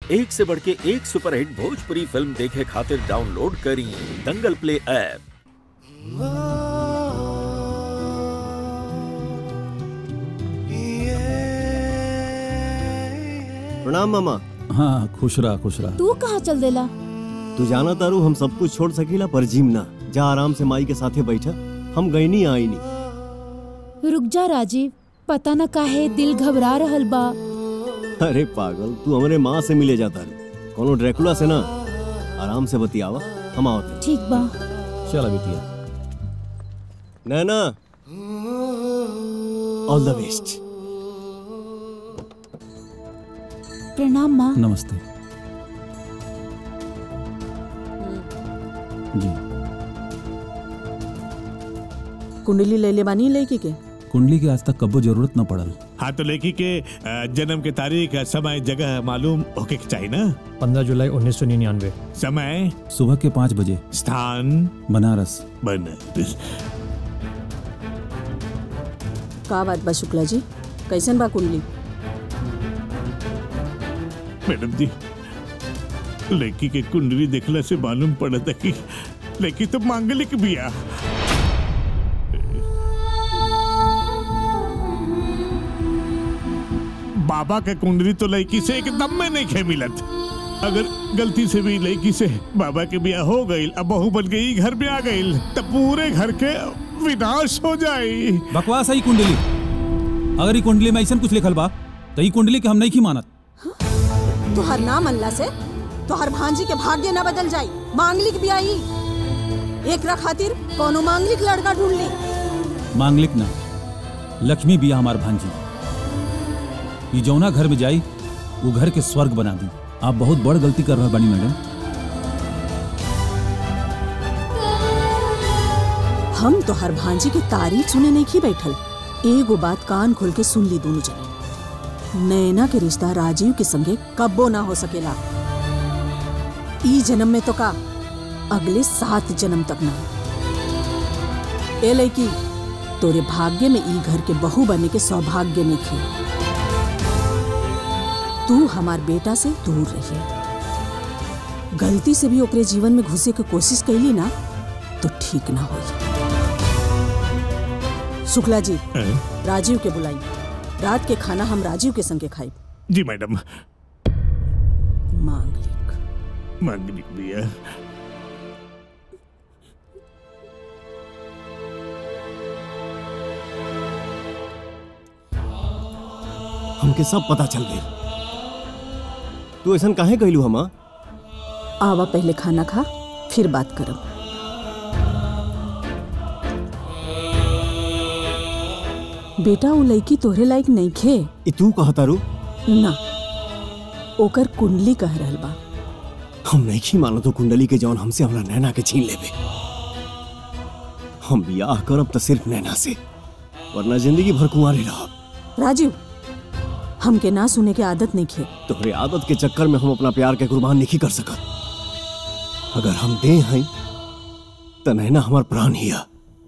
एक से बढ़ के एक सुपरहिट भोजपुरी फिल्म देखे खातिर डाउनलोड करी दंगल प्ले ऐप प्रणाम मामा हाँ खुश रहा खुश रहा तू कहाँ चल देला तू जाना तारू हम सब कुछ छोड़ सकीला पर जिम ना जा आराम से माई के साथे बैठा हम गई नहीं आई नहीं रुक जा राजीव पता न काहे दिल घबरा रहल बा अरे पागल तू हमारे माँ से मिले जाता रू कोनो ड्रैकुला से ना आराम से बतियावा हम आवत ठीक बा चला बिटिया नैना ऑल द बेस्ट प्रणाम माँ नमस्ते जी कुंडली ले ले बानी लड़की के कुंडली के आज तक कब्बो जरूरत न पड़ल हाँ तो लड़की के अ, जन्म के तारीख समय जगह मालूम होके के चाहिए ना पंद्रह जुलाई उन्नीस सौ निन्यानवे समय सुबह के पाँच बजे स्थान बनारस बनारस का बात बा शुक्ला जी कैसन बा कुंडली मैडम जी लड़की के कुंडली देखला से मालूम पड़ा था कि लड़की तो मांगलिक बिया बाबा के कुंडली तो लड़की से एकदम में नहीं खे मिलत अगर गलती से भी लड़की से बाबा के बिया हो गई अब बहू बन गई घर में आ गई तो पूरे घर के विनाश हो जाई बकवास है ई कुंडली अगर ई कुंडली में ऐसा कुछ लिखल बा तो ई कुंडली के हम नहीं की मानत तुहर नाम अल्लाह से तुहर भांजी के भाग्य न बदल जाई मांगलिक भी आई एक रख खातिर कोनो मांगलिक लड़का ढूंढ ली मांगलिक ना लक्ष्मी बिया हमार भांजी ई जौना घर में जाई वो घर के स्वर्ग बना दी आप बहुत बड़ गलती कर रहे बानी मैडम हम तो हर भांजी की तारीफ सुने नहीं की बैठल एगो बात कान खोल के सुन ली दोनों जने नैना के रिश्ता राजीव के संगे कब्बो ना हो सकेला ई जन्म में तो का अगले सात जन्म तक ना ए लड़की तोरे भाग्य में ई घर के बहू बने के सौभाग्य नहीं खे तू हमार बेटा से दूर रहिए गलती से भी ओकरे जीवन में घुसे के कोशिश कैली ना तो ठीक ना होई शुक्ला जी हैं? राजीव के बुलाई रात के खाना हम राजीव के संगे खाई जी मैडम मांगलिक मांगलिक बिया हमके सब पता चल गई तू ऐसा काहे कहलू हम आवा पहले खाना खा फिर बात करब बेटा वो लड़की तोहरे लायक नहीं खे ई तू कहता रू ना ओकर कुंडली कह रहल बा हम नहीं की मानो तो कुंडली के जौन हमसे हमरा नैना के छीन लेबे हम बियाह करब तो सिर्फ नैना से वरना जिंदगी भर कुंवारे रहब राजीव हमके ना सुने के आदत नहीं खे तोहरे आदत के चक्कर में हम अपना प्यार के कुर्बान नहीं कर सकत अगर हम दे हैं तो नैना हमार प्राण हिया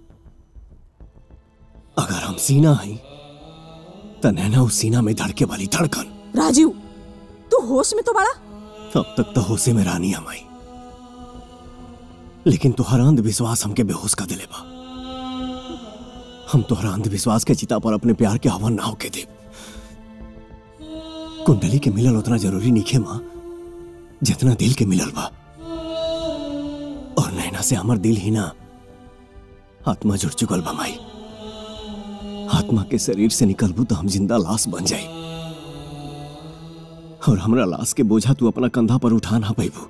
अगर हम सीना हैं तो नैना उस सीना में धड़के वाली धड़कन राजीव तू होश में तो बड़ा अब तक तो होशे में रानी हमाई लेकिन तुहरा अंधविश्वास हमके बेहोश कर दिले बा हम तुहरा अंधविश्वास के चिता पर अपने प्यार के हवन ना होके दे कुंडली के मिलल उतना जरूरी नहीं है माँ जितना दिल के मिलल बा और नैना से हमर दिल ही ना आत्मा जुड़ चुकल बा माई आत्मा के शरीर से निकलबू तो हम जिंदा लाश बन जाई और हमरा लाश के बोझा तू अपना कंधा पर उठा ना पैबू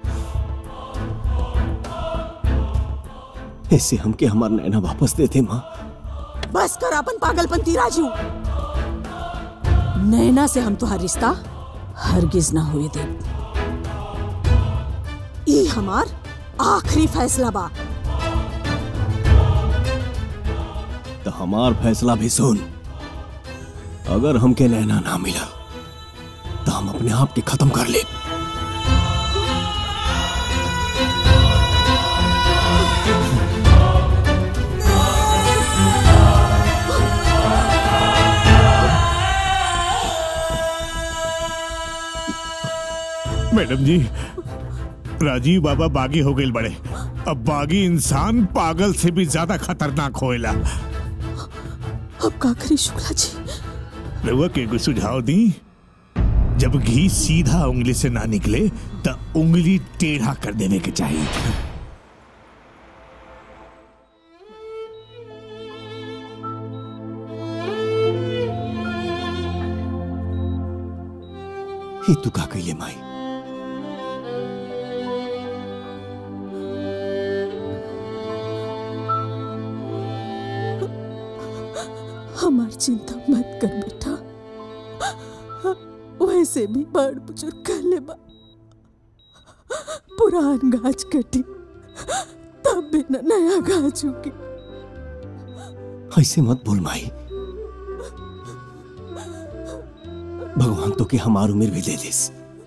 इससे हमके हमार नैना वापस देते माँ बस कर अपन पागलपंती राजू नैना से हम तुहार रिश्ता हरगिज ना हुए दे ई हमार आखिरी फैसला बा तो हमार फैसला भी सुन अगर हमके नैना ना मिला तो हम अपने आप के खत्म कर ले मैडम जी राजीव बाबा बागी हो गए बड़े अब बागी इंसान पागल से भी ज्यादा खतरनाक होएला अब का करी शुक्ला जी रउआ के कोई सुझाव दी जब घी सीधा उंगली से ना निकले तो उंगली टेढ़ा कर देने के चाहिए ही तू का कैले माई हमार चिंता मत कर बेटा वैसे भी बड़ बुजुर्ग कहले बा पुरान गाछ कटी तब भी न नया गाछ उगी ऐसे मत बोल माई भगवान तो के हमार उम्र भी दे दिस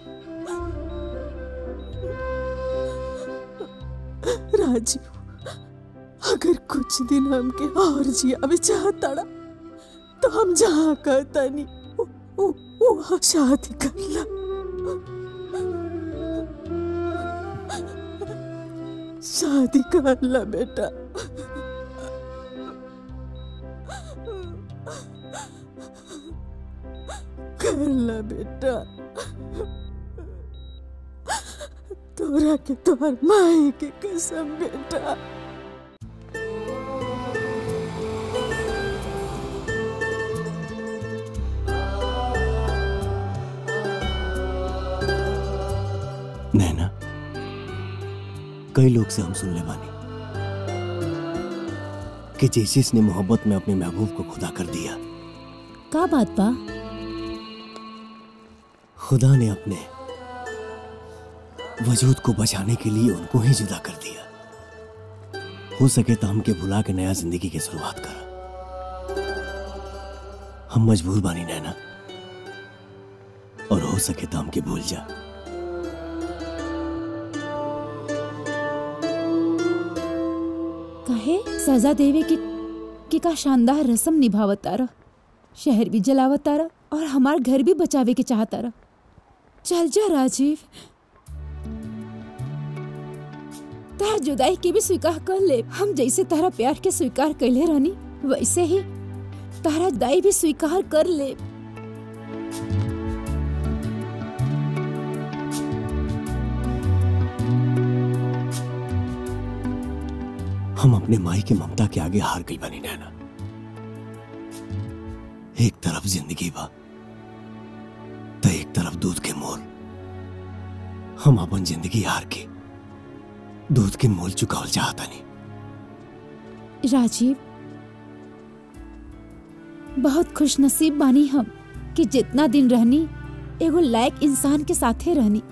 राजीव अगर कुछ दिन हमके और जियावे चाहताड़ा तो हम जहाँ कहता नहीं वहाँ शादी कर ला शादी कर ला बेटा कर ला बेटा तोरा के तोहर माई के कसम बेटा नैना कई लोग से हम सुन ले बानी कि जैसे इसने मोहब्बत में अपने महबूब को खुदा कर दिया का बात बा खुदा ने अपने वजूद को बचाने के लिए उनको ही जुदा कर दिया हो सके तो हमके भुला के नया जिंदगी की शुरुआत करा हम मजबूर बानी नैना और हो सके तो हमके भूल जा काहे सजा देवे की की का शानदार रस्म निभावतारा शहर भी जलावतारा और हमार घर भी बचावे के चाहतारा चल जा राजीव तार जुदाई के भी स्वीकार कर ले हम जैसे तारा प्यार के स्वीकार कैले रहनी वैसे ही तारा दाई भी स्वीकार कर ले हम अपने माई की ममता के आगे हार गई बनी नैना एक तरफ जिंदगी बा तो एक तरफ दूध के मोल हम अपन जिंदगी हार के दूध के मोल चुकावल चाहता नहीं राजीव बहुत खुश नसीब बानी हम कि जितना दिन रहनी एगो लायक इंसान के साथे रहनी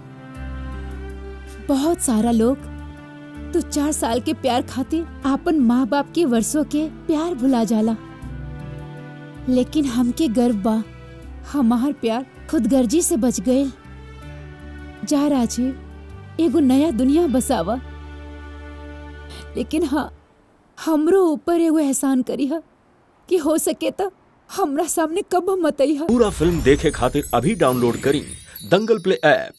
बहुत सारा लोग तो चार साल के प्यार खातिर आपन माँ बाप के वर्षों के प्यार भुला जाला लेकिन हमके गर्व बा हमार प्यार खुदगर्जी से बच गए जा राजीव एगो नया दुनिया बसावा लेकिन हाँ हमरो ऊपर एगो एहसान करी हा कि हो सके तो हमरा सामने कब मत अइहा पूरा फिल्म देखे खातिर अभी डाउनलोड करी दंगल प्ले ऐप